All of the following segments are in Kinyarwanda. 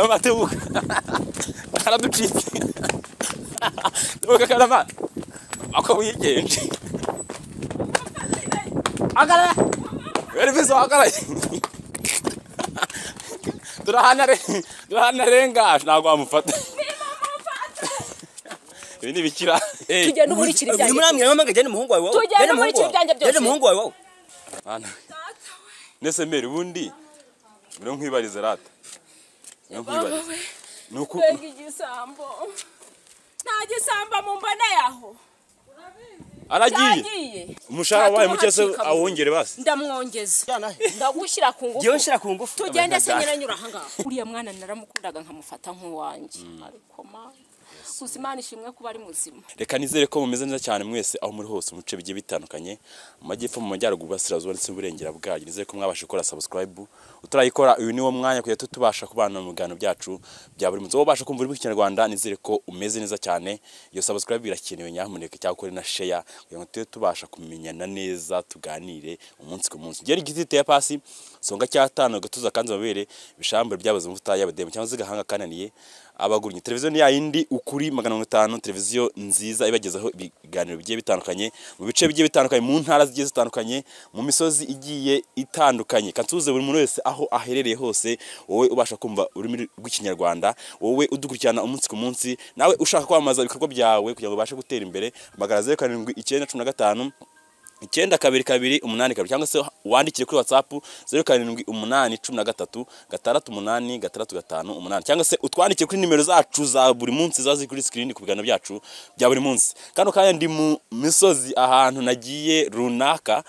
Mateuka. Karaducitse. Teuka karama. Akabuye kenshi. Akara. Wari bizo akara. Durahana re. Durahana renga ntabwo amufata. Ibi ni bikira. Eh. tujya n'umurikira ibyanjye muri amwe mpamvu jya n'umuhungu wawe wowe Tujyane n'umurikira ibyanjye byose. jya n'umuhungu wawe wowe Bana. Nese mbere ubundi biro nkwibariza rata. Biro nkwibariza. Nuko Mbega igisambo nta gisambo mumboneye aho aragiye. cyagiye Umushahara wabaye muke se Ntatuma awongere basi. ndamwongeza jyana he ndagushyira ku jyewe ngufu nshyira ku ngufu tugende se Abanyarwanda. nyiranyura ahangaha uriya mwana naramukundaga nkamufata nk'uwanjye ariko ma gusa imana ishimwe kuba ari muzima reka nizere ko mumeze neza cyane mwese aho muri hose mu bice bigiye bitandukanye mu majyepfo mu majyaruguru burasirazuba ndetse n'uburengera bwayo nizere ko mwabasha gukora subscribe utarayikora uyu ni wo mwanya kugira ngo tubasha kubana mu biganiro byacu bya buri munsi wowe ubasha kumva urimo ikinyarwanda nizere ko umeze neza cyane iyo subscribe irakenewe nyamuneka cyangwa ukore na share kugira ngo tube tubasha kumenyana neza tuganire umunsi ku munsi ugere igiti giteye pasi songa cyatanu agatuza kanze amabere ibishambure byabuze amavuta y'abademu cyangwa se igahanga kananiye abagurinye televiziyo ni yayindi ukuri magana mirongo itanu televiziyo nziza ibagezaho ibiganiro bigiye bitandukanye mu bice bigiye bitandukanye mu ntara zigiye zitandukanye mu misozi igiye itandukanye kansuhuze buri muntu wese aho aherereye hose wowe ubasha kumva ururimi rw'ikinyarwanda wowe udukurikirana umunsi ku munsi nawe ushaka kwamamaza ibikorwa byawe kugira ngo ubashe gutera imbere magana zeru karindwi icyenda cumi na gatanu icyenda kabiri kabiri umunani kabiri cyangwa se wandikire kuri watsapu zeru karindwi umunani cumi na gatatu gatandatu umunani gatandatu gatanu umunani cyangwa se utwandikire kuri nimero zacu za buri munsi ziba ziri kuri sikirini ku biganiro byacu bya buri munsi kano kanya ndi mu misozi ahantu nagiye runaka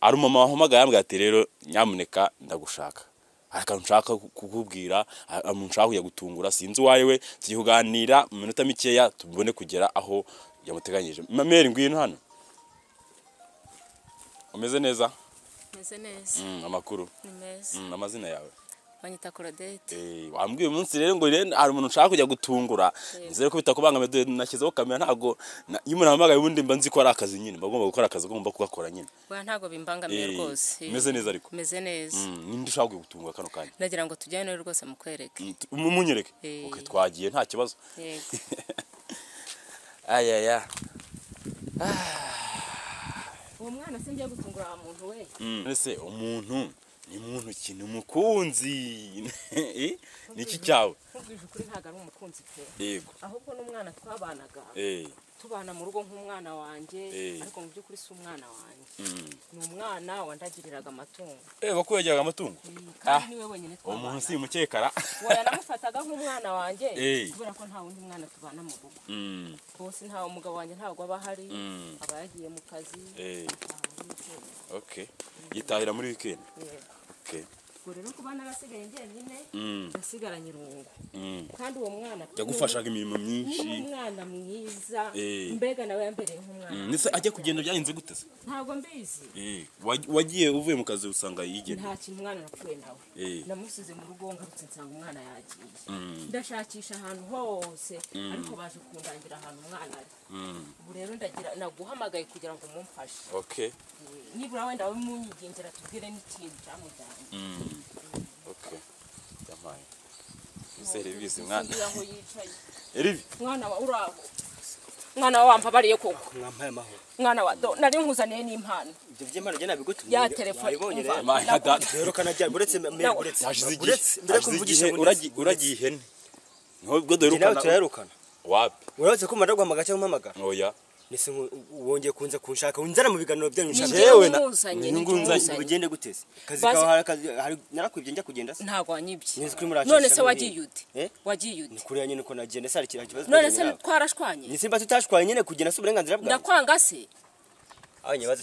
hari umumama wahamagaye yambwira ati rero nyamuneka ndagushaka hari akantu nshaka kukubwira hari akantu nshaka kujya gutungura sinzi uwo ari we tujye kuganira mu minota mikeya tubone kugera aho yamuteganyije mameri ngwino hano umeze neza meze neza Mm, amakuru ni meza Mm, amazina yawe banyita korodete Eh, wambwiye umunsi rero ngo rero hari umuntu nshaka kujya gutungura nzere ko bitakubangamiye dore nashyizeho kamera ntabwo na- iyo umuntu ahamagaye ubundi mba nzi ko ari akazi nyine mba ngomba gukora akazi ugomba kugakora nyine oya ntabwo bimbangamiye Eh, rwose meze neza ariko. meze neza Mm, ninde ushaka kujya gutungura kano kanya ndagira ngo tujyane rwose mukwereke Mm, tu- mu- munyereke Eh. Ok, twagiye nta kibazo yego ayaya uwo mwana singiye gutungura wa muntu we mbese umuntu ni muntu ki ni umukunzi Eh, ni iki cyawe nkubwije ukuri ntabwo ari umukunzi pe yego ahubwo n'umwana twabanaga Eh, tubana mu rugo nk'umwana wanjye Eh. ariko mu by'ukuri si umwana wanjye mm. ni umwana wandagiriraga amatungo Eh, bakubegeraga amatungo Ah. kandi niwe wenyine twabana umuntu si umukekara wowe namufataga nk'umwana wanjye Eh. kubera ko nta wundi mwana tubana mu rugo Mm, rwose nta umugabo wanjye ntabwo aba ahari mm. aba yagiye mu kazi Eh. ntabwo ari weekend. Okay. Yitahira muri weekend. Yego. Okay. ubwo rero kuba narasigaye njyenyine Mm. nasigaranye irungu Mm. kandi uwo mwana Yagufashaga imirimo ni myinshi. umwana mwiza Eh. mbega nawe yambereye nk'umwana Mm. Ndetse ajya kugenda byarinze gute se? ntabwo mbizi Eh. waj- Wagiye uvuye mu kazi usanga yigenda. nta kintu umwana napfuye nawe Eh. namusize mu rugo ngarutse nsanga umwana yagiye Mm. ndashakisha ahantu hose ariko baje kundangira ahantu umwana ari Mm. ubu rero ndagira naguhamagaye kugira ngo mumfashe Okay. Eh, nibura wenda munyigengera tubwire n'ikintu cyamujyanye Mm. Okay. Yamaye. Serivisi mwana. singira aho yicaye Erivi. mwana wa uraho mwana wa wampabariye koko mwampaye amahoro mwana wa do nari nkuzaniye n'impano ibyo by'imana jya nabigutumye Ya telefone, wayibonye umva. rero Yamaye dada. rero kanajyana uretse mbere Nawe. uretse Hashize igihe. uretse mbere ko Hashize mvugisha igihe uragi- uragiye ihene. Nubwo njye nawe duherukana. turayarukana Wapi? urabona ko umara guhamagara cyangwa umpamagara Oya. mbese nku- wongeye kunze kunshaka unzana mu biganiro byanyu Ni nshaka njyewe Jewe na- nimuzanye, Ni ni ngunza- njyewe nimuzanye. bigende guteze kazi Bazi- kawe hari akazi hari- narakwibye njya kugenda se ntabwo wanyibye Nzi ko urimo urashakisha none se n'uriya. wagiye ute Eh? wagiye ni ute kuriya nyine uko nagenda se hari ikintu- hari ikibazo none twagiranye se nawe. twarashwanye ni simba tutashwaye nyine kugenda se uburenganzira bwawe ndakwanga se abanye bazi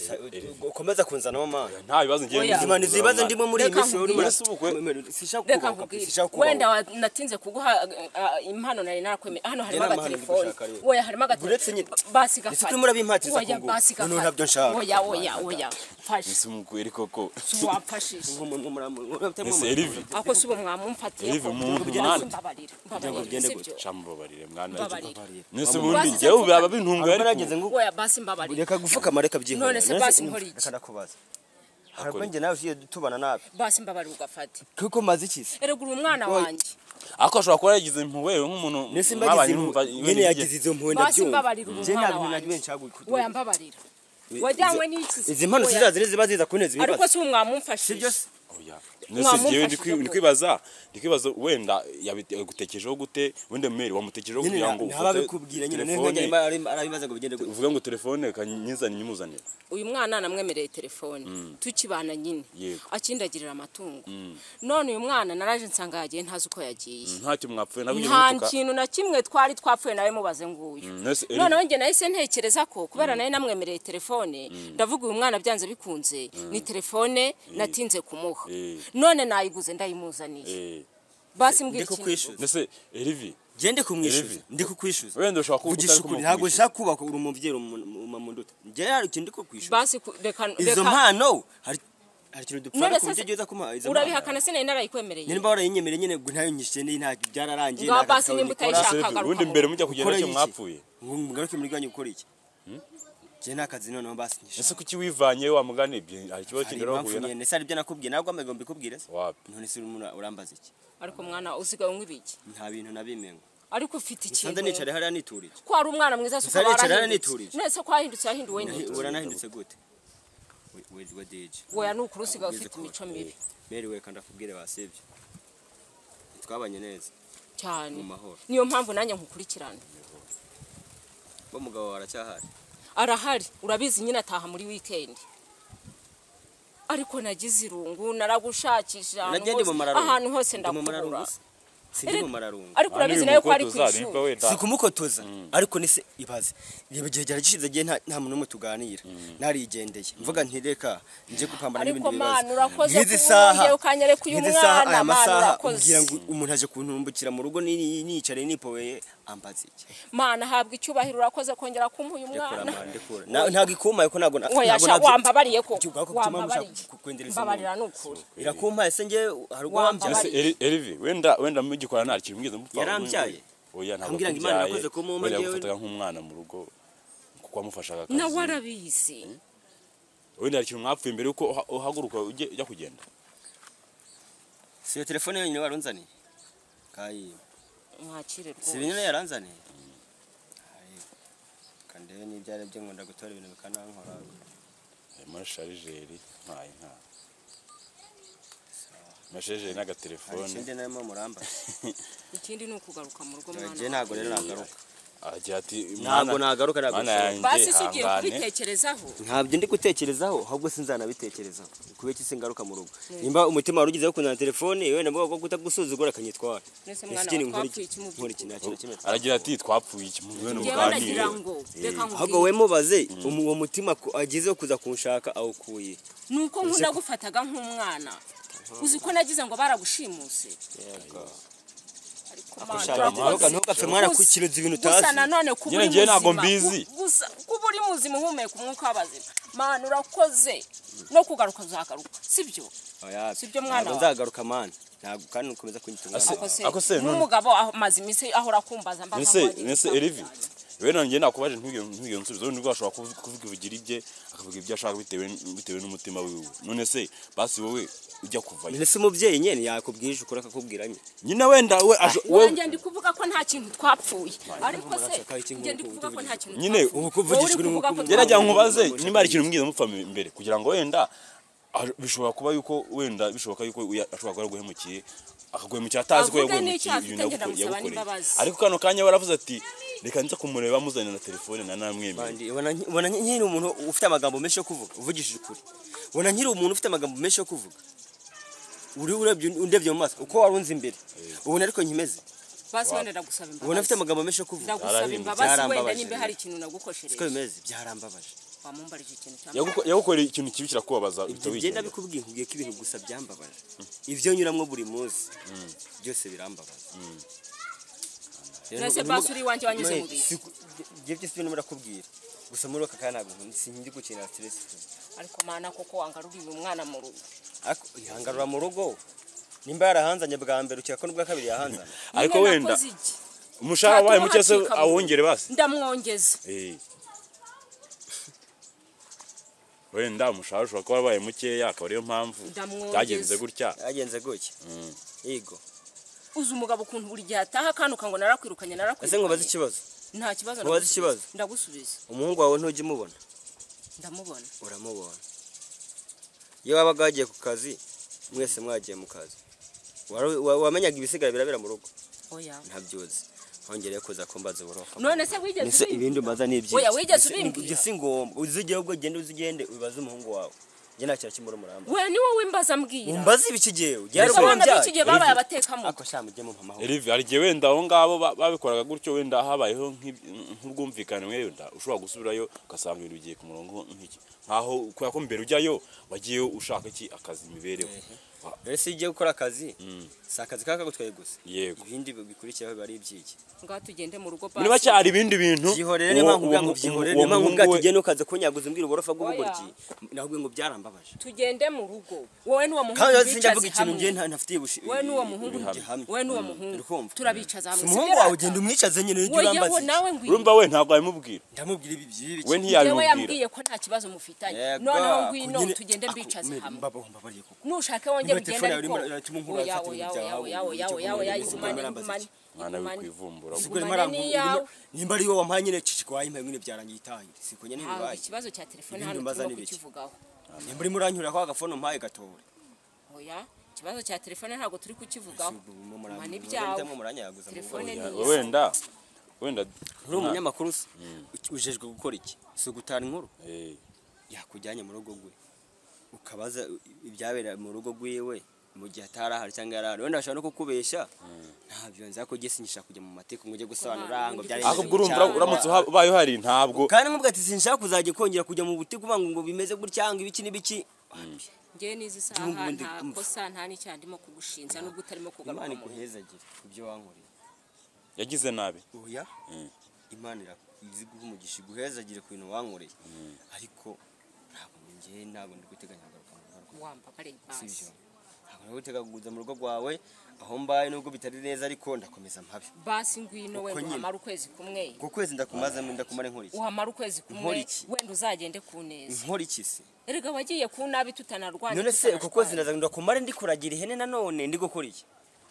ukomeza kunzanamo mana Nta bibazo ngiye. Oya. nzi- imana izi ibibazo ndimo muri iyi Reka minsi rero nkubwire. urimo ubukwe sishaka reka kubaho nkubwire sishaka wenda kubaho wa- natinze kuguha uh, uh, impano nari narakwemeye hano harimo Njye nta mahano agatelefoni ndigushaka rero. oya harimo Uretse nyine- basi Ese gafata turimo urabimpatiriza oya kungura? basi Noneho gafata ntabyo nshaka. oya oya oya fashe Nisi mukuri koko. wamfashije nk'umuntu Nisi muramutse Erivi. ako si uwo mwamumfatiye Erive umuntu mwana. mbabarira mbabarira Ugende sibyo Shamubabarire mwana. Mbabarire. Nisi bundi Basize njyewe mvuga- baba bintunguye Hanyuma ariko. nageze ngo oya basi mbabarira reka gupfukama reka byihorera None se basi nkora iki? reka ndakubaza harabwo njye nawe ugiye tubana nabi basi mbabarira ugafate kuko maze iki se erega uri umwana Oya. wanjye ariko ashobora kuba yagize impuhwe nk'umuntu Nese mwabanye mbagize n'umva- nyene yagize izo mpuhwe basi ndabyumva. mbabarira Je nta umwana bintu na wanjye bimwe nshaka gukora. we yambabarira wajyanywe n'iki se? Izi mpano Oya. sizaza ziba ziza kuneza ibibazo. ariko si uwo mwamumfashije Sibyo se? Oya. Nese jewe ndi kwi- ndi kwibaza ndi kwibaza wenda yagutekerejeho gute wenda meri wamutekerejeho Nyene kugira ngo ntaba ufate bikubwira nyene niyo telefone, nkajya imba- ari- arabibaza ngo bigende gute. uvuge ngo telefone kanyizanire nyimuzanire uyu mwana namwemereye telefone tukibana nyine Yego. akindagirira amatungo none uyu mwana naraje nsanga yagiye ntazi uko yagiye ntacyo mwapfuye nabwiye nta mutuka kintu na kimwe twari twapfuye nawe mubaze nguyu nese eri- noneho njye nahise ntekereza ko kubera nawe namwemereye telefone ndavuga uyu mwana byanze bikunze ni telefone natinze kumuha Eh. none nayiguze ndayimuzaniye eh, basi Ndi mbwira ikintu kukwishyuza. nese erivi Je ndi kumwishyuza. Erevi. Ndi kukwishyuza. wenda ushobora kuba Vugisha ukuri ntabwo nshaka kubaka uri umubyeyi umamunduta. Je hari ikintu ndi kukwishyuza. basi ku- reka Izo reka- mpano hari hari ikintu dupfana None ku buryo sasa- ugeze kumuha izo mpano. urabihakana sinari narayikwemereye nyine mbahora yinyemereye nyine ngo ntayo nyishe ndi nta byararangiye Ngaho nta basi gakaburi nimba nikora. utayishaka Sevi, agaruka ubundi mu mbere mujya kugenda Gukora nicyo iki? mwapfuye ngo mugaruke muri bwanyu gukora iki je nta kazi noneho basi nyishe ese kuki wivanye wa mugani ibyo hari ikibazo hari kigarura impamvu huye nyine na- nese ari byo nakubwiye ntabwo amaze ngo mbikubwire se wapi none se urimo ura- urambaza iki ariko mwana usigaye unywa ibiki nta bintu nabimengo ariko ufite sanze ikintu nicara hariya niturije ko ari umwana mwiza se Gusa ukaba aricara warahindutse yaniturije. nese ko wahindutse yahinduwe Nahi- neza uranahindutse gute We- we- we deje woya ni ukuri usigaye Ntabwo ufite ngize imico mibi meri we kandi akubwire basibye twabanye neza cyane mu mahoro niyo mpamvu nanjye nkukurikirana bo mugabo wawe aracyahari arahari urabizi nyine ataha muri weekend ariko nagize irungu naragushakisha ahantu Nagende mu hose- mararungu. ahantu hose Ndi mu mararungu ndakubura se. sindi Ere- mu mararungu ariko Aha niba urabizi nawe ko ari ku umukotoza, nimba ishuri wenda- si kumukotoza ariko nise ibaze igihe gihe gishyize gihe nta nta muntu n'umwe tuganira narigendeye mvuga nti reka njye gupambana ariko n'ibindi mana bibazo urakoze nk'izi kuba saha wongeye ukanyereka uyu nk'izi saha mwana, aya mana, masaha urakoze. umbwira ngo umuntu aje kuntumbukira mu rugo ni- niyicariye nipoweye ambaza iki mana habwa icyubahiro urakoze kongera kumpa uyu rekura mwana amande kura Na- ntabwo ikumaye ko ntabwo na- Oya, ntabwo sha, nabyo- wambabariye ko Iki ubwako bituma wambabariye mushaka kukwendereza inyuma. mbabarira ni ukuri irakumpaye se njye hari ubwo Wambabariye. Ese wambyaye Eri- erivi wenda wenda mugikorana nta kintu mwigeze mupfa Yarambyaye. oya ntabwo Ambwira ngo Imana akubyaye. yakoze ko mumpa Wenda njyewe- yagufataga nk'umwana mu rugo kuko wamufashaga akazi nawe arabizi wenda hari ikintu mwapfuye mbere yuko uha- uhaguruka ujye ujya kugenda si iyo telefone yonyine warunzaniye kayi mwakire si rwose ibinyine yaranzaniye Ayi, kandebe n'ibyo ari byo nkunda gutora ibintu bikanankora harimo sharijeri ntaye nta masharijeri hari n'agatelefone ikindi narimo muramba ikindi ni ukugaruka mu rugo je mwana ntabwo rero nagaruka agira ati ntabwo "Mwana- nagaruka ntabwo mwana nshobora." yanjye basi si ugiye hangane kubitekerezaho ntabyo ndi gutekerezaho ahubwo sinzanabitekerezaho kubera iki singaruka mu rugo nimba umutima wari ugizeho kundana telefone yewe na bwo kutagusuzugura akanyitwara Nese Ese mwana ikindi wa nkora iki? twapfuye iki mu Nkora iki? by'ukuri? Nta kintu aragira ati twapfuye iki muve numuganire na kimwe njyewe nagira ngo reka ahubwo nkubwire we mubaze umu- uwo mutima ku- agizeho kuza kunshaka awukuye ni uko nkunda gufataga nk'umwana uzi ko nagize ngo baragushimuse ariko mana Shaka, urakoze. ntuga- ntugapfe mwana kukiroza ibintu utazi gusa nanone kuba Nyine uri njyewe ntabwo muzima, mbizi. gu- gusa kuba uri muzima uhumeka umwuka w'abazima mana urakoze no kugaruka uzagaruka sibyo Oya, Sibyo mwana ntabwo wawe. nzagaruka mana ntabwo kandi ukomeza kunyita umwana Ase- wawe. Ako se, none- n'umugabo amaze iminsi ahora akumbaza mba nese ntamubagize nese cyane. erivi we nanjye nakubaje ntubwiye ntubwiye nsubizo wenda ubwo ashobora kuvuga kuvuga ibigira ibye akavuga ibyo ashaka bitewe bitewe n'umutima wiwe none se basi wowe ujya kuva mbese umubyeyi nyine yakubwije ukora akakubwira nyine nyina wenda we aje- we wanjye ndi kuvuga ko nta kintu twapfuye ariko se murashaka iki njye ndi nk'uko kuvuga ko nta kintu Nyine twapfuye. ubu Wowe uri kuvugishwa urimo kuvuga ko kumva. njye nagira ngo twapfuye. nkubaze niba hari ikintu mbwiye mupfa imbere kugira ngo wenda aje- bishobora kuba yuko wenda bishoboka yuko uya- ashobora kuba yaraguhemukiye akaguhemukira atazi ko Avuge n'icyo yaguhemukiye afite, ibintu ngenda yaguko- amusaba yagukoreye n'imbabazi. ariko kano kanya we aravuze ati reka nza kumureba muzanira na telefone na namwemereye Bandi, ubona nki- ubona nki- nkiri umuntu ufite amagambo menshi yo kuvuga uvugishije ukuri ubona nkiri umuntu ufite amagambo menshi yo kuvuga uri urebye undebye mu maso uko warunze imbere ubona ariko nkimeze basi wenda ndagusaba ubona imbabazi afite amagambo menshi yo kuvuga ndagusaba Byarahindutse. imbabazi wenda Byarambabaje nimba rero. hari ikintu siko nagukoshereje bimeze byarambabaje wamumbarije ikintu cyangwa Yaguko- yagukoreye ikintu kibi kirakubabaza uhita ibyo bigenda wigendera. bikubwiye nkubwiye ko ibintu gusa byambabaje ibyo nyuramwo buri munsi byose birambabaje Rero Mwese urimo- basi uri iwanjye wanyuze mu Mwe, bihe. siku- njye byose birimo birakubwira gusa muri aka kanya ntabwo nkunda sindi gukinira stress ariko mana koko wangaruriye uyu mwana mu rugo ariko ihangarura mu rugo nimba yarahanzanye bwa mbere ukeka ko n'ubwa kabiri yahanzanye ariko Nyine wenda nakoze iki? umushahara wabaye Ntatuma muke se hacika burundu. awongere basi ndamwongeza Eh. wenda umushahara ushobora kuba wabaye mukeya akaba ariyo mpamvu Ndamwongeza. byagenze gutya yagenze gutya yego uzi umugabo ukuntu buri gihe ataha kandi ukango narakwirukanye ese nkubaze narakwirukanye ikibazo nta kibazo Mubaze ndagusubiza. ikibazo. ndagusubiza umuhungu wawe ntujya umubona ndamubona uramubona iyo wabaga wagiye ku kazi mwese mwagiye mu kazi wari- wa- wamenyaga ibisigara birabera mu rugo oya ntabyuzi hongere kuza kumbaza uburofa none se wigeze Ese ibindi umaza ni ibyiki Oya, wigeze Ese- ubimbwira? ibyo si ngombwa uzigere ubwo ugende uzigende ubibaze umuhungu wawe njye nta kintu kimuri umuramba we ni wowe wimbaza mbwira umbaze ibikigeyo Gusa abana b'iki gihe babaye abatekamutwe ako sha mujye mumpamaho Erivi hari igihe wenda aho ngabo ba- babikoraga gutyo wenda habayeho nk'i- nk'urwumvikane wenda ushobora gusubirayo ugasanga ibintu bigiye ku murongo nk'iki nkaho kubera ko mbere ujyayo wagiye ushaka iki akazi imibereho Wa- rero se iyo ugiye gukora akazi Mm. si akazi kaba kagutwaye gusa yego ibindi bikurikiyeho biba ari ibyiki ngaho tugende mu rugo muri basi. make hari ibindi bintu byihorere uwo- niyo mpamvu uwo- ubwangu uwo- byihorere uwo niyo mpamvu muhungu bwa we- tugiye nukaze kunyaguza umbwira uborofa bw'ubugoryi nahubwo ngo byarambabaje tugende mu rugo wowe n'uwo muhungu kandi rero sinjya bicaze mvuga ikintu njye hamwe nta- ntafitiye ubushi wowe n'uwo muhungu ibihamye. gihamye wowe n'uwo muhungu urikumva? turabicaza hamwe si si umuhungu byo wawe rata? ugenda umwicaze nyine ujye Oya, urambaza we iki? nawe ngwira urumva we ntabwo wabimubwira ndamubwira ibi by'ibi we Njyewe ntiyabimubwira yambwiye ko nta kibazo mufitanye Yego, noneho ako ngwino nyine- tugende ako mbicaze nyine hamwe mbaba- mbabariye kuko. nushaka wongera Niba telefone ugende yawe irimo ariko iratuma unkura oya hasi oya ati, oya oya "Ujye oya kunywa oya ibyo oya kunywa igumane birambaza igumane iki?" mwana we igumane kwivumbura Ubwo rero igumane mara- n'iyawe nimba ari wowe wampaye nyine ciciko wayimpa nyine byarangiye itaye siko nyine ntabwo bibaye ikibazo cya telefone Ibindi hano mbaza turimo ni bike. kukivugaho nimba urimo uranyura ko agafone umpaye gatore oya ikibazo cya telefone ntabwo turi kukivugaho Mana ibyawe. Telefone uri ni Oya, iya- wenda wenda umunyamakuru se ujejwe gukora iki si ugutara inkuru Eh, yakujyanye mu rugo rwe ukabaza ibyabera mu rugo rwiwe mu gihe atari ahari cyangwa yari ahari wenda ashobora no kukubeshya ntabyo nza ko ugiye sinyishaka kujya mu mateka ngo ujye gusobanura ngo byari Ariko ahubwo urumva ura- uramutse uha- ubaye uhari ntabwo kandi nkubwo ati sinshaka kuzajya kongera kujya mu butike uvuga ngo ngo bimeze gutya ngo ibiki n'ibiki ngewe n'izi saha Igihugu ndi- nta kosa nta n'icyaha ndimo kugushinja n'ubwo utarimo kugaruka imana mu rugo. iguhezagire ibyo wankoreye yagize nabi oya Mm. imana irakuzi guha umugisha iguhezagire ku bintu wankoreye ariko ntabwo njye ntabwo ndi guteganya kugaruka mu rugo rwawe. wambabare si basi ibyo ntabwo nari gutega kuguza mu rugo rwawe aho mbaye nubwo bitari neza ariko ndakomeza mpabe basi ngwino Uko wenda nyine. uhamara ukwezi kumwe ku kwezi ndakumazamo ndakumare nkoriki uhamara ukwezi kumwe Nkora iki? wenda uzagende ku neza nkoriki se erega wagiye ku nabi tutanarwanya none se uku kwezi ndaza tutanashwana. ndakuragira ndikuragira ihene nanone ndi gukora iki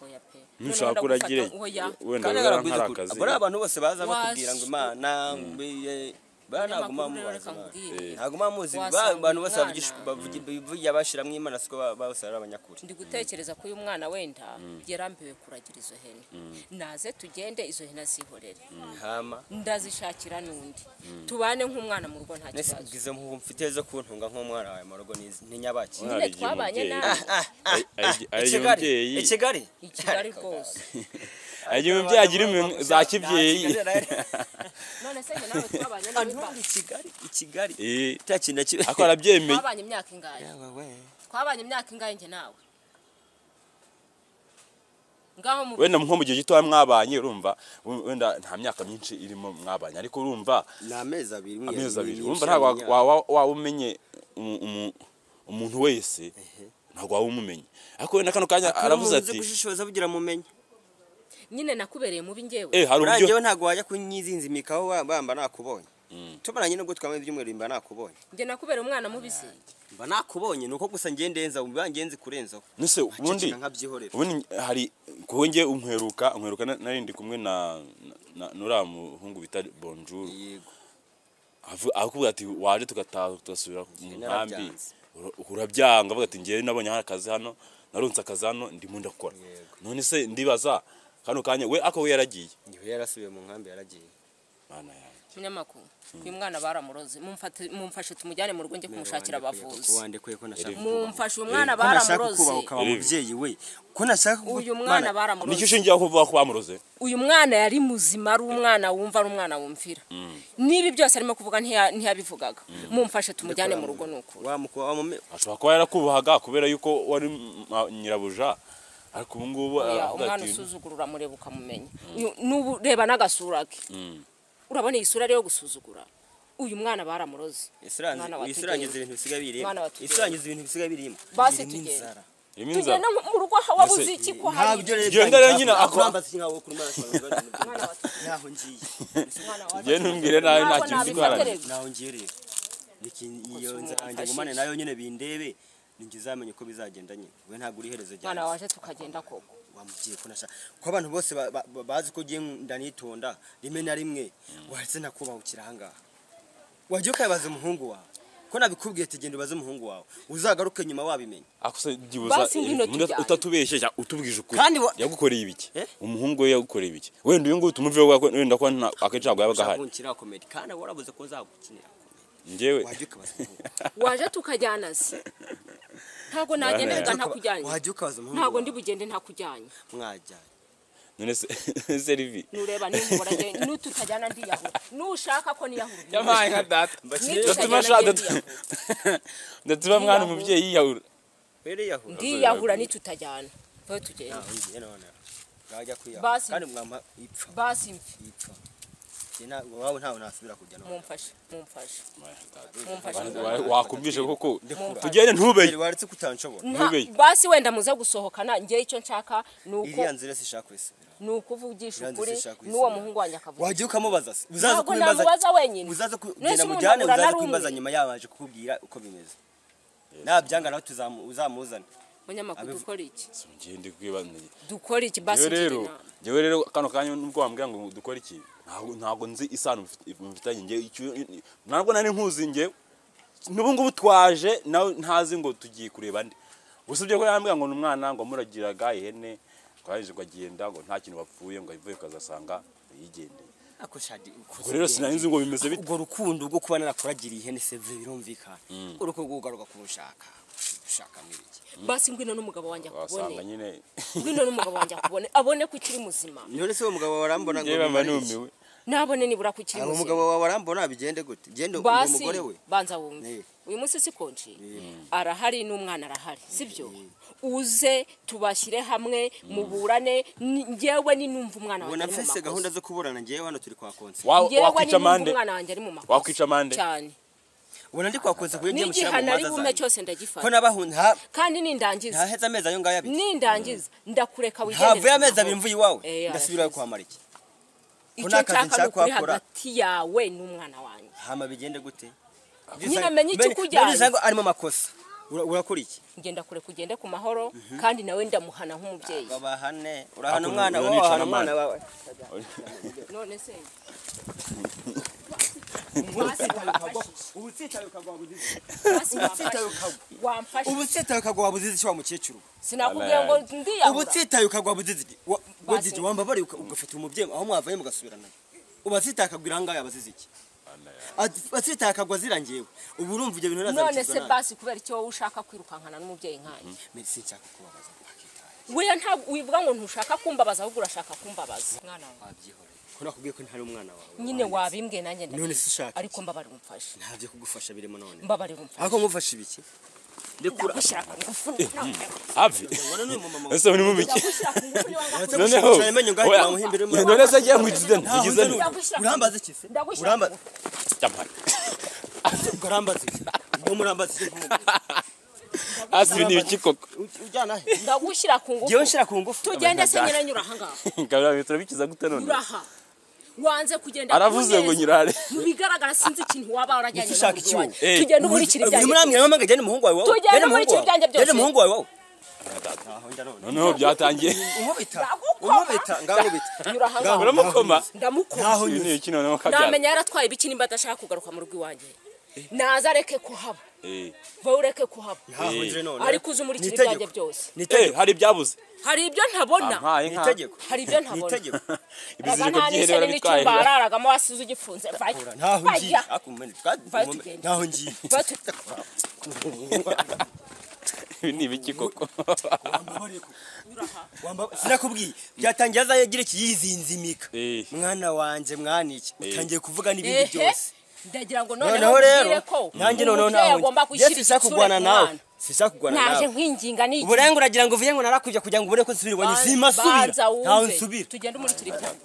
Oya pe. None ntushaka wenda kuragire gufata- oya. wenda kandi wera agaraguza nkari kure akazi abo ari abantu bose baza Was- bakubwira ngo imana mbe- banaguma Abanyamakuru rero mubaza reka nkubwire. ntabwo muzi ba- Wasanga abantu bose umwana. bavugisha- bavugi- bivugira bashiramo imana siko ba- bose ari abanyakuri ndi gutekereza ko uyu mwana wenda yarambiwe kuragira izo hene naze tugende izo hene azihorere hama ndazishakira n'undi tubane nk'umwana mu rugo nta nese kibazo ubwiza mfite zo kuntunga nk'umwana wawe mu rugo niz- ni nyabaki Umwana nyine arigiye twabanye umubyeyi. nawe ari ikigali umubyeyi ikigali i kigali rwose agira umubyeyi agira iminwa za kibyeyi none se njye nawe twabanye nawe antundi kigali ikigali Eh, takinda kibe ariko arabyemeye twabanye imyaka ingahe twabanye imyaka ingahe njye nawe ngaho mu wenda nko mu gihe gitoya mwabanye urumva wenda nta myaka myinshi irimo mwabanye ariko urumva ni amezi abiri amezi abiri urumva ntabwo wa- wa- waba umenye umu- umu- umuntu wese ntabwo waba umumenye ariko wenda kano kanya aravuze ati gushishoza bugira mumenye nyine nakubereye mubi njyewe eh hari urangiye uburyo we ntabwo wajya kunyizinzimikaho wa- bamba nakubonye tumaranye nubwo twamaze ibyumweru mba nakubonye njye nakubereye umwana mubi se mba nakubonye ni uko gusa ngendenza uba ngenzi kurenzaho nese ubundi Nceceka nkabyihorera ubundi hari kuwe njye unkweruka unkweruka na- nari ndi kumwe na na- na- n'uriya muhungu bita bonjour yego Avu- akakubwira ati waje tugataha tugasubira mu nkambi narabyanze. ura- urabyanga avuga ati ngewe nabonye hari akazi hano narunze akazi hano ndimo ndakora Yego. none se ndibaza kano kanya we ako we yaragiye ngewe yarasubiye mu nkambi yaragiye mana yanjye munyamakuru uyu mwana baramuroze Mumfate- mumfashe tumujyane mu rugo njye kumushakira abavuzi wandekuye ko nashaka mumfashe uyu mwana ko nashaka baramuroze kubaha ukaba Erivi. umubyeyi we ko nashaka kuba- uyu mwana Mana, nicyo baramuroze ushingiyeho kuvuga ko bamuroze uyu mwana yari muzima ari umwana wumva ari umwana wumvira nibi byose arimo kuvuga ntiya- ntiyabivugaga mumfashe tumujyane mu rugo nuko wamukuba wamume ashobora kuba yarakubahaga kubera yuko wari ma- nyirabuja ariko ubu ngubu Oya, aravuga umwana ati usuzugura uramureba ukamumenya Uyu- n'ubu reba n'agasura ke Mm. urabona iyi sura rero yo gusuzugura uyu mwana baramuroze isi irangiza- Mwana wa isi irangiza tugenda. ibintu bisigaye Mwana birimo wa isi irangiza ibintu bisigaye birimo Basi Birimo tugenda. inzara. irimo inzara tugenda mu rugo aho waba Mbese- uzi iki ko hari ntabyo rero Ibyo ngara nyine ako- akurambase nkawe kuri mwana Mwana wa tugenda. naho ngiye Mwana wa ugende umbwire nawe nta Ntabwo kintu uzi nabifatirega. guharanira naho ngiye rero Reka iyo Kuzungu nzara yanjye mfashishe. ngumane nayo nyine bindebe ninjye uzamenye uko bizagenda nyine we ntabwo uri iherezo mwana ryanjye waje tukagenda koko wamubwiye ko nashaka kuko abantu bose ba- ba- ba- bazi ko ugiye ndanitonda rimwe na rimwe wahise nakubahukira ahangaha wajya ukabaza umuhungu wawe ko nabikubwiye tugenda ubaze umuhungu wawe uzagaruke nyuma wabimenya akusa dibuza Basi ngwino umuntu tujyane. utatubesheje utubwije ukuri Kandi wa- yagukoreye ibiki Eh? umuhungu we yagukoreye ibiki wenda uyu nguyu tumuveho wako- wenda ko nta akenshi ntabwo yabaga ahari ushaka komedi kandi warabuze ko uzagukinira komedi njyewe wajya ukabaza umuhungu wawe. waje tukajyana se ntabwo nagenda Wajya reka ukaba- ntakujyanye wajya ukabaza umuhungu ntabwo wawe. ndi bugende ntakujyanye mwajyanye none se serivi nureba nimubora agenda nututajyana ndiyahura nushaka ko niyahura yabaye nka data Nitutajyana ndatuma ashaka ngiye ndatuma mwana umubyeyi yiyahura rero yahura ndiyahura nitutajyana tuba tugenda ngiye none wajya kwiyahura Basi. kandi mwampa ipfa basi mfi- ipfa Njye nta- iwawe ntawe nasubira kujya none mumfashe mumfashe Mumfashe. Wa- wakumvise koko Ndikura. tugende ntubeye Mbere waretse kutanshobora Nta- Ntubeye. basi wenda muze gusohokana njye icyo nshaka ni uko iriya nzira sishaka kwisubira ni ukuvugisha Iranzi ukuri sishaka n'uwo kuyisubira. muhungu wanjye akavuga wajya ukamubaza se uzaza ntabwo kubibaza namubaza wenyine uzaza ku- Nahise genda umuntu mujyane ahura uzaza n'arumwe. kubibaza nyuma yabaje kukubwira uko bimeze nabyanga nawe tuzamu- uzamuzane munyamakuru Abivu- dukora iki Njye ndi kwibaza- dukora iki basi Njyewe rero ngirira. njyewe rero kano kanya nubwo wambwira ngo dukore iki ntabwo ntabwo nzi isano mufit- mufitanye njye icyo- ntabwo nari nkuzi njye n'ubu ngubu twaje nawe ntazi ngo tugiye kureba nde usibye ko yambwira ngo ni umwana ngo muragiraga ihene twaje kugenda ngo nta kintu bapfuye ngo ivuye ukazasanga yigendeye ako shadi ubwo rero sinari nzi ngo bimeze bite ubwo rukundo rwo kuba narakuragiriye ihene sevure birumvikana uruko rwugaruka ku ushaka ushaka n'ibiki basi ngwino n'umugabo wanjye wasanga akubone nyine ngwino n'umugabo wanjye akubone abone ko ukiri muzima none se uwo mugabo wawe arambona ngo njyewe mba bimara iki? numiwe nabone nibura ko ukiri Aba muzima umugabo wawe arambona bigende gute genda uwo basi mugore we banza Eh. wumve uyu munsi si konji Eh. arahari n'umwana arahari sibyo uze tubashyire hamwe muburane ni- njyewe ni numva umwana wanjye ubona ari mu mfise gahunda zo makosa kuburana ngewe hano turi kwa konse Wa- njyewe ni wakwica numva amande umwana wanjye ari mu makosa Wakwica amande? cyane ubona ndi kwa konse kuyo ngiye mushyira mu n'igihano ari manza bume zanjye cyose ko ndagifata nabahunda ha- kandi nindangiza ntaheze amezi ayo ngayo abiri nindangiza ndakureka wigendere havuye amezi ku abiri mahoro. mvuye iwawe Eh, yarashize. ndasubira kwa mariki icyo nta kazi nshaka ni nshaka ukuri wakora. hagati yawe n'umwana wanjye hama bigende gute Nyine menye icyo ukujyanye. usanzwe arimo amakosa Ura- urakora iki ngenda kure kugende ku mahoro kandi nawe ndamuhana nk'umubyeyi babahane urahana Ako umwana uranica wawe urahana na umwana mama. wawe none se ubu utsitaye ukagwa wabuzize basi utsitaye wamfashe ukagwa wamfashe ubu utsitaye ukagwa wabuzize icyo wa mukecuru sinakubwiye ngo ubu ndiyahura utsitaye ukagwa wabuzize iki Wa- wagije Basi. wambabare uka- ugafata umubyeyi aho mwavanye mugasubirana ubu atsitaye akagwa irangaye abazize iki Ati- atsitaye akagwa zirangiyewe ubu urumva ibyo bintu none se ntazabikizwa nabi basi kubera icyo wowe ushaka kwirukankana n'umubyeyi nkanjye Mbese sinshaka kubabaza wakitaye weya ntabwo wivuga ngo ntushaka kumbabaza ahubwo urashaka kumbabaza mwana wawe wabyihoreye ko nakubwiye ko ntari umwana wawe nyine wabimbwiye nanjye None ndabizi se ushaka ariko mbabarira umfashe ntabyo kugufasha birimo none mbabarira umfashe ariko nkufashe ibiki ndagushyira ku ngufu hafi ese muri mubiki ndagushyira ku noneho ngufu niba ngakubwira Cyane menye ngo ahita bamuhimbira oya, umwana. none se agiye nkwigize nte Ntaho ngize nzi nte Ndagushyira ku urambaza iki se Ndagushyira ku urambaza ngufu. Jamani. urambaza iki ngo murambaza iki nk'umugore? hasi ibi ni ibiki koko Uj- ujyana he ndagushyira ku ngufu ngewe nshira ku ngufu tugende se nyine nyura aha ngaha kabira bitaro bikiza gute none uraha wanze kugenda aravuze ngo kuneza. nyirare mu bigaragara sinzi ikintu waba warajyanye Ushaka n'umubiri iki wanjye. wowe? Eh, tugende umurikira ibyanjye uyu murambwira mama ngo ajyane umuhungu wawe wawe Tujyane Jyane umurikira umuhungu wawe. ibyanjye byose. Jyane umuhungu wawe wawe Ntaho njya none noneho byatangiye unkubita Ndagukoma. unkubita ngankubita Nyura aha ngaha. uramukoma ndamukoma Ntaho ibi ni ibiki noneho kabyara namenya yaratwaye ibiki nimba adashaka kugaruka mu rugo iwanjye naza areke kuhaba Eh, wowe ureke kuhaba ntaho njye none ariko uze umurikira Ni itegeko. ibyanjye byose ni eh, itegeko hari ibyabuze hari ibyo ntabona ampaye ni nka itegeko hari ibyo ni ntabona itegeko ibiziriko nta by'ihera n'ishyari bitwaye n'icyumba hararagamo wasize ugifunze vayo ntaho ngiye vayo ariko umene twa- Vayo umene- tugende. ntaho ngiye Vayo tu- ibi ni ibiki koko Wambabariye ko- Wamba- sinakubwiye byatangiye azagira iki yizinzimika Eh. mwana wanjye mwana iki utangiye kuvuga n'ibindi ehe byose ndagira ngo noneho noneho mbwire rero ko nanjye noneho umubyeyi ntaho agomba ngiye gushyira sinshaka igitsure kurwana ku nawe mwana sinshaka kurwana naje nawe nkwinginga ni iki? uburenga uragira ngo uvuye ngo narakujya kugira ngo ubure ko nsubira iwanyu zima subira Banza wumve. ntaho nsubira tugende umurikira ibyanjye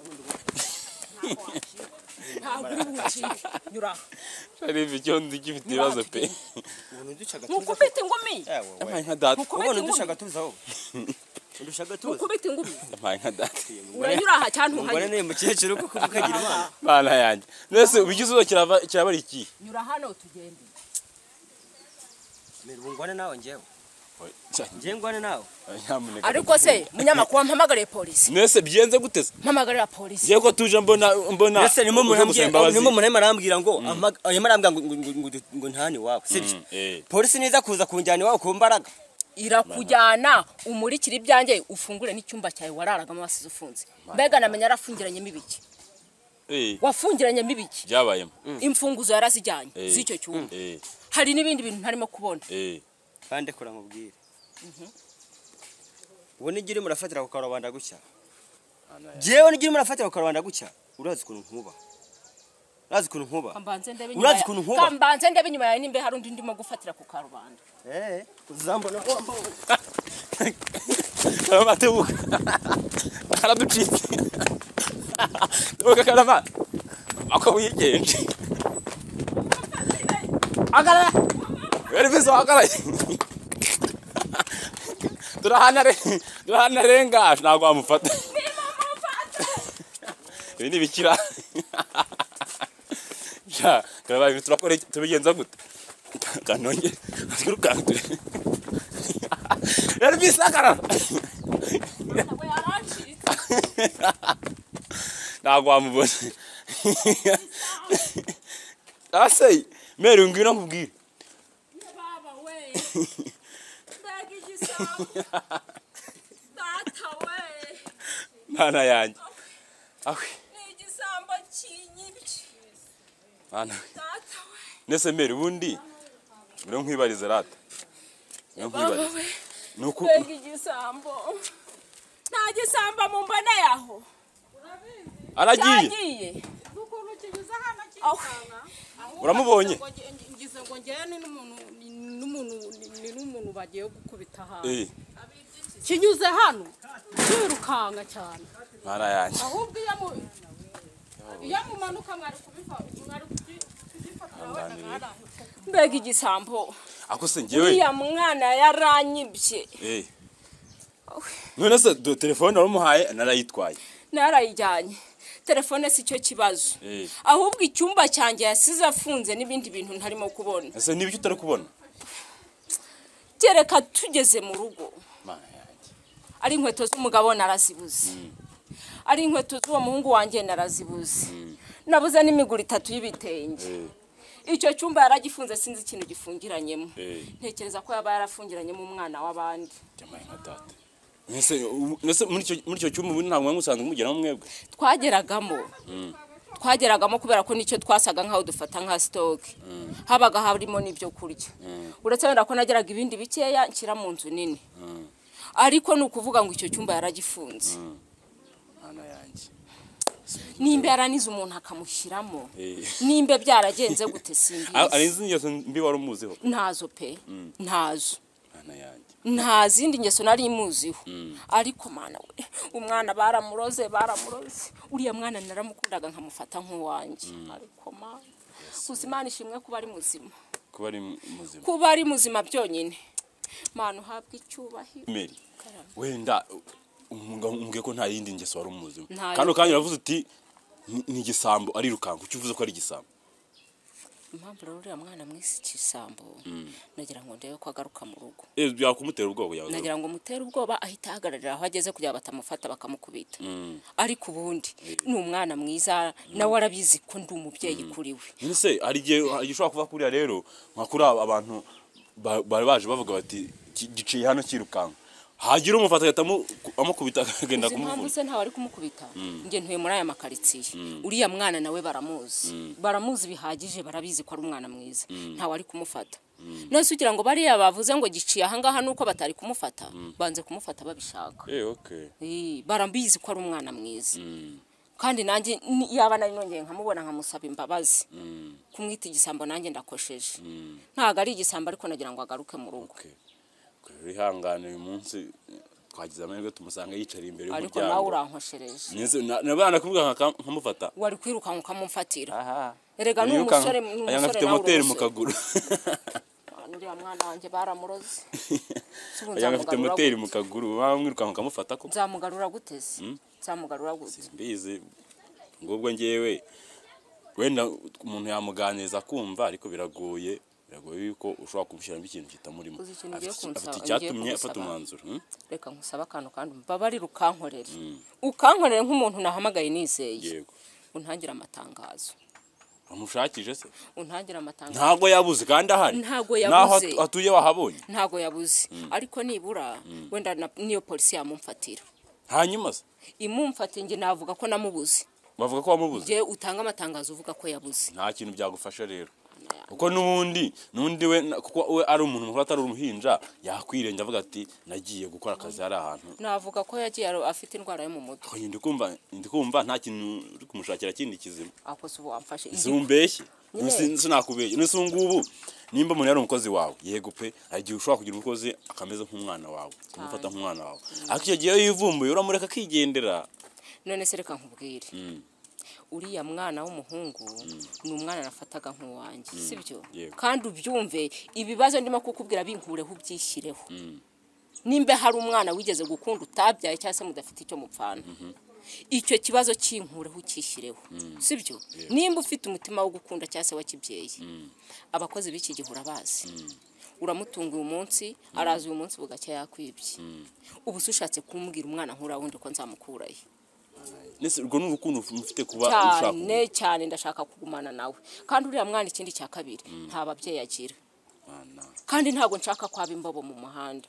ntabwo uri bucike nyura aha. hari ibyo ndi gifite ibibazo pe ntukubite ingumi yampaye nka data ntukubite ingumi udushaka tuza wowe udushaka tuza ntukubite ingumi yampaye nka data uranyura aha cyane umugore ntuhanyura ni mukecuru kuko ukagira imana bana yanjye mbese ubigisubizo kirava- kirabara iki nyura hano tugende mbere ubungwane nawe ngewe njye ngwane nawe nyamuneka ariko se munyamakuru wampamagariye polisi mwese byenze guteze mpamagarira polisi ngiye ko tuje mbona mbona mbese nimo uje gusaba murambwira imbabazi. nimo murambwira arambwira ngo ama- arimo arambwira ngo- ngo- ngo- ngo- ngo ntane iwawe sibyo Mm, eh. polisi niza kuza kunjyana iwawe ku mbaraga irakujyana umurikire ibyanjye ufungure n'icyumba cyawe wararagamo wasize ufunze mbega namenya yarafungiranyemo ibiki Eh, wafungiranyemo ibiki byabayemo imfunguzo yarazijyanye Eh. z'icyo cyumba Eh, hari n'ibindi bintu ntarimo kubona eh. kandi kora nkubwire ubu n'igihe urimo urafatira ku karubanda gutya njyewe n'igihe urimo urafatira ku karubanda gutya urazi ukuntu nkuba urazi ukuntu nkuba kambanze ndebe Urazi inyuma ya- ukuntu nkuba? kambanze ndebe inyuma yawe nimba hari undi ndimo gufatira ku karubanda Eh, uzambona wambaye karama tebuka karaducitse tebuka karama ako wigenje agarara wari bizo agaraye turahana re turahana renga ntabwo wamufata ibi ni bikira ja karama ibi turakora iki? tubigenza gute kanongere turukangure wari bizo agarara ntabwo yarancitse ntabwo wamubona ase mere ngwino nkubwire baba we mbega igisabo data we mwana yanjye awe ni igisambo kinyibye mwana data we nese mere ubundi uriho nkwibariza rata uriho baba nkwibariza we ni uku mbega igisambo nta gisambo mumboneye aho aragiye cyagiye ukuntu kinyuze hano kinyisanga uramubonye ngize ngo njyewe ni n'umuntu ni n'umuntu ni n'umuntu bagiye gukubita hano Eh, kinyuze hano kwirukanka cyane mwana yanjye ahubwo iyo mu iyo mumanuka mwari kubifata mwari kubifatira wenda mwarahita mbega igisambo ako se ngewe uriya mwana yaranyibye eh. none se do- telefone waramuhaye narayitwaye narayijyanye telefone si cyo kibazo Eh. ahubwo icyumba cyanjye yasize afunze n'ibindi bintu ntarimo kubona ese nibyo utari kubona kereka tugeze mu rugo mwana yanjye ari inkweto z'umugabo narazibuze ari inkweto z'uwo muhungu wanjye narazibuze nabuze n'imiguru itatu y'ibitenge Eh. icyo cyumba yaragifunze sinzi ikintu gifungiranyemo Eh. ntekereza ko yaba yarafungiranyemo umwana w'abandi jamaye nka data Nese ubu- nese muri icyo- muri icyo cyumba ubu ntabwo mwari musanzwe mugeramo mwebwe twageragamo twageragamo kubera ko nicyo twasaga nk'aho dufata nka sitoke habaga harimo n'ibyo kurya uretse wenda ko nageraga ibindi bikeya nshyira mu nzu nini ariko ni ukuvuga ngo icyo cyumba yaragifunze mwana yanjye nimba yaranize umuntu akamushyiramo Eh. nimba byaragenze gute simbizi hari izindi ngeso mbi wari umuziho ntazo pe ntazo mwana yanjye nta zindi ngeso nari muziho ariko mwana we umwana baramuroze baramuroze uriya mwana naramukundaga nkamufata nk'uwanjye ariko mwana gusa imana ishimwe kuba ari muzima kuba ari muzima kuba ari muzima byonyine mana uhabwe icyubahiro meri wenda umubwiye ko nta yindi ngeso wari umuzima Ntayo. kandi ukanya uravuze uti "Ni- ni igisambo ari rukango ucyo uvuze ko ari igisambo impamvu rero uriya mwana mwisi ikisambo nagira ngo ndebe ko agaruka mu rugo Eh, byakumutera ubwoba yawe nagira ngo mutere ubwoba ahita ahagararira aho ageze kugira ngo batamufata bakamukubita ariko ubundi ni umwana mwiza nawe arabizi ko ndi umubyeyi kuri we none se hari igihe hari igihe ushobora kuva kuriya rero nka kuri aba abantu ba- bari baje bavuga bati "Ki- giciye hano cyirukanka hagira umufata agahita amu- amukubita akagenda izi mpamvu kumuvuna se ntawe ari kumukubita njye ntuye muri aya makaritsiye uriya mwana nawe baramuzi baramuzi bihagije barabizi ko ari umwana mwiza ntawe ari kumufata nose ugira ngo bariya bavuze ngo giciye ahangaha nuko batari kumufata banze kumufata babishaka Eh, okay. Eh, barabizi ko ari umwana mwiza kandi nanjye ni- yaba nari nongeye nkamubona nkamusaba imbabazi kumwita igisambo nanjye ndakosheje ntabwo ari igisambo ariko nagira ngo agaruke mu rugo Okay. Rero ihangane uyu munsi twagize amahirwe tumusanga yicara imbere ariko nawe y'umuryango urankoshereje Nese- na- nabana kuvuga nka- nkamufata wari kwirukanka ukamufatira aha erega ni Wirukanka. umusore ni aya umusore ngafite nawe moteri mu uruzi. kaguru uriya mwana wanjye baramuroze Sibu aya ngafite nzamugarura moteri gute? mu kaguru baba mwirukanka ukamufata ko nzamugarura guteze nzamugarura gute mbizi ngubwo ngewe wenda umuntu yamuganiriza kumva ariko biragoye biragoye yuko ushobora kumushyiramo ikintu kitamurimo Uzi ikintu ugiye Afite iki- kunsaba- afite ugiye icyatumye kunsaba? afata umwanzuro hmm? reka nkusabe akantu kandi umbabarire ukankorere ukankorere nk'umuntu nahamagaye nizeye yego untangire amatangazo wamushakije se untangire amatangazo ntago yabuze kandi ahari Ntago naho yabuze. atu- atuye wahabonye ntago yabuze ariko nibura wenda na- niyo polisi yamumfatira hanyuma se imumfatiye njye navuga ko namubuze bavuga ko wamubuze njye utanga amatangazo uvuga ko yabuze nta kintu byagufasha rero kuko n'ubundi n'undi we na- kuko we ari umuntu mukuru atari uruhinja yakwirenga avuga ati nagiye gukora akazi hari ahantu navuga ko yagiye aro- afite indwara yo mu mutwe Oye, ndi kumva ndi kumva nta kintu uri kumushakira kindi kizima ako si ubu wamfashe nzi umbeshye Nyine. nzi nakubeshye nzi ngubu nimba umuntu yari umukozi wawe yego pe hari igihe ushobora kugira umukozi akameze nk'umwana wawe kumufata nk'umwana wawe ariko icyo gihe iyo yivumbuye uramureka akigendera none se reka nkubwire uriya mwana w'umuhungu ni umwana nafataga nk'uwanjye si byo yego. kandi ubyumve ibibazo ndimo kukubwira binkureho ubyishyireho nimba hari umwana wigeze gukunda utabyaye cyangwa se mudafite icyo mupfana icyo kibazo kinkureho ukishyireho si byo nimba ufite umutima wo gukunda cyangwa se wakibyeye abakozi b'iki gihe urabazi uramutunga uyu munsi araza uyu munsi bugacya yakwibye ubu se ushatse kumbwira umwana nk'uriya wundi ko nzamukurayo ndetse urwo ni urukundo mufite kuba ushaka cyane cyane ndashaka kugumana nawe kandi uriya mwana ikindi cya kabiri nta babyeyi agira umwana kandi ntabwo nshaka kwaba imbobo mu muhanda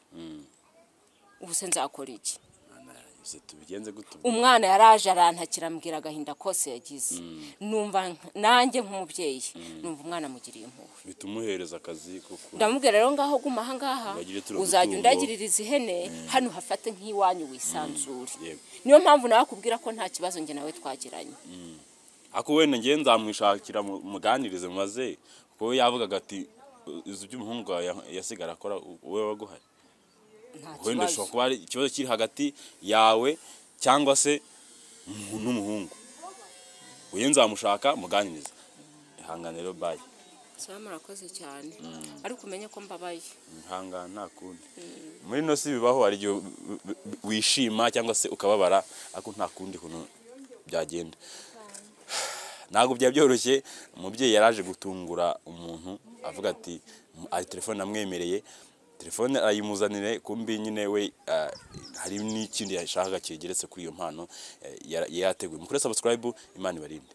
ubu se nzakora iki mwana yose tubigenze gute umwana yaraje arantakira ambwira agahinda kose yagize numva nk- nanjye nk'umubyeyi numva umwana amugiriye impuhwe bituma umuhereza akazi kuko ndamubwira rero ngaho guma ahangaha Uragire turi uzajya gutungo. undagiririza ihene hano hafate nk'iwanyu wisanzure yego. niyo mpamvu nawe akubwira ko nta kibazo njye nawe twagiranye ako wenda ngewe nzamwishakira mu- muganirize mubaze kuko we yavugaga ati izi by'umuhungu wawe ya- yasigara akora u- wowe waguhaye nta wenda kibazo ushobora kuba ari ikibazo kiri hagati yawe cyangwa se mu- n'umuhungu uyu nzamushaka muganiriza ihangane rero bayi saba murakoze cyane ariko umenye ko mbabaye ihangane nta kundi muri ino si bibaho hari igihe u- u- wishima cyangwa se ukababara ariko nta kundi kuntu byagenda ntabwo byaba byoroshye umubyeyi yaraje gutungura umuntu avuga ati "M- ari telefone namwemereye telefone arayimuzanire kumbi nyine we ah, hari n'ikindi yashakaga cyegeretse kuri iyo mpano eh, yara- yari yateguye mukore subscribe imana ibarinde